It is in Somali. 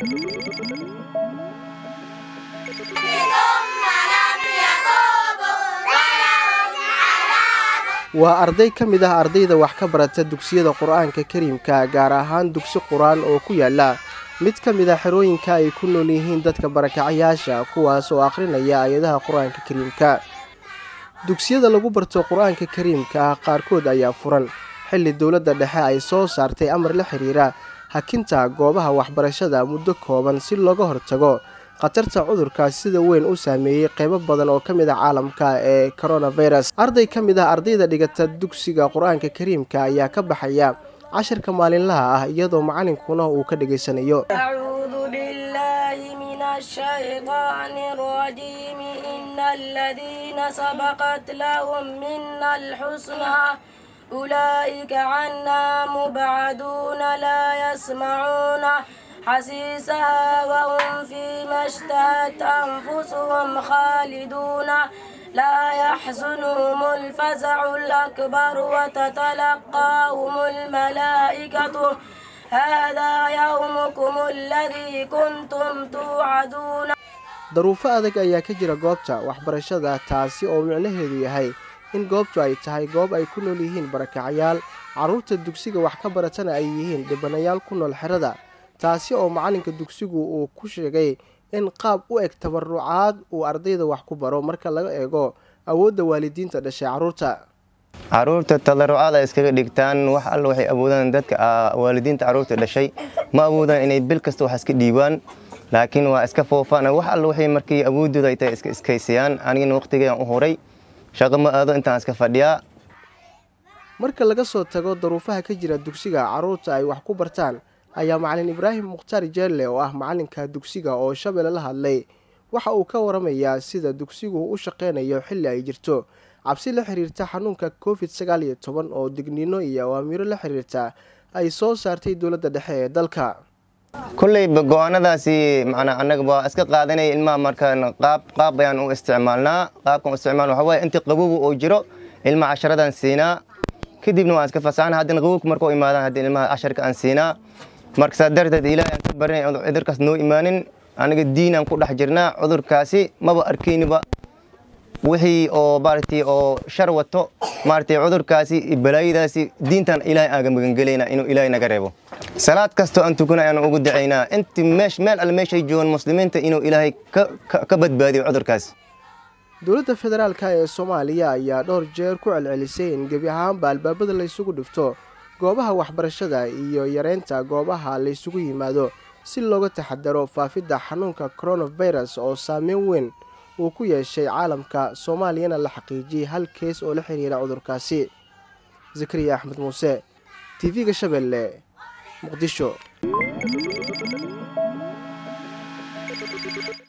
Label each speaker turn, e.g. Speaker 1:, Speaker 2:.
Speaker 1: waa arday ka mid ah ardayda wax ka barata dugsiyada qur-aanka kariimka gaar ahaan dugsi qur-aan oo ku yaala mid ka mid a xerooyinka ay ku nool yihiin dadka barakacayaasha kuwaas oo akhrinaya ayadaha qur-aanka kariimka dugsiyada lagu barto qur-aanka kariimka qaarkood ayaa furan xilli dowladda dhexe ay soo saartay amar la xiriira hakinta goobaha waxbarashada muddo kooban si looga hortago khatarta cudurkaas sida weyn u saameeyey qeybo badan oo ka mid ah caalamka ee coronavirus arday ka mid ah ardayda dhigata dugsiga qur-aanka kariimka ayaa ka baxaya cashirka maalinlaha ah iyadoo macalinkuna uu ka dhegaysanayo
Speaker 2: أولئك عنا مبعدون لا يسمعون حسيسها وهم فيما اشتهت أنفسهم خالدون لا يحزنهم الفزع الأكبر وتتلقاهم الملائكة هذا يومكم الذي كنتم توعدون
Speaker 1: daruufo adag ayaa ka jira goobta waxbarashada taasi oo micnaheedu yahay in goobtu ay tahay goob ay ku nool yihiin barakacayaal carruurta dugsiga wax ka baratana ay yihiin dhibanayaal ku nool xerada taasi oo macalinka dugsigu uu ku sheegay in qaab u eg tabarucaad uu ardayda wax ku baro marka laga eego awoodda waalidiinta dhashay carruurta
Speaker 3: caruurta tallarucaad ay iskaga dhigtaan wax alla waxay awoodaan dadka waalidiinta carruurta dhashay ma awoodaan inay bil kasta wax iska dhiibaan laakiin waa iska foofaan wax alla waxay markii awoodooda ay tahay iska iskaysayaan anigana waqtigeedan u horay shaqo ma aado intaan iska fadhiyaa
Speaker 1: marka laga soo tago daruufaha ka jira dugsiga carruurta ay wax ku bartaan ayaa macalin ibraahim mukhtaar jeelle oo ah macalinka dugsiga oo shabeelle la hadlay waxa uu ka waramayaa sida dugsigu u shaqeynayo xilli ay jirto cabsi la xiriirta xanuunka covid sagaal iyo toban oo digniino iyo awaamiiro la xiriirta ay soo saartay dowladda dhexe ee dalka
Speaker 3: kolleyba go-aanadaasi macnaa annaga waa iska qaadanaya ilmaha markaan qaab qaab ayaan u isticmaalnaa qaabkan u isticmaal waxa waaye intii qabogu oo jiro ilmaha casharadan siinaa kadibna waan iska fasaxna haddana qabowka marka u imaadaan haddii ilmaha casharka aan siinaa marka saa darteed ilaahay aan ka barinay cudurkaas noo imaanin aniga diinaan ku dhex jirnaa cudurkaasi maba arkayniba wixii oo maaragtay oo shar wato maaragtay cudurkaasi balaayadaasi diintan ilaahay aaga magangelayna inuu ilaahay naga reebo salaad kastoo aan tukana ayaan ugu dacaynaa inti meesh meel alle meeshay joogaan muslimiinta inuu ilaahay ka badbaadiyo cudurkaas
Speaker 1: dowladda federaalka ee soomaaliya ayaa dhowr jeer ku celcelisay in gebi ahaanba albaabada laysugu dhifto goobaha waxbarashada iyo yareynta goobaha laysugu yimaado si looga taxadaro faafidda xanuunka coronavirus oo saameyn weyn uu ku yeeshay caalamka soomaaliyana la xaqiijiyey hal kees oo la xiriira cudurkaasi zakariya axmed muuse t v-ga shabeelle muqdisho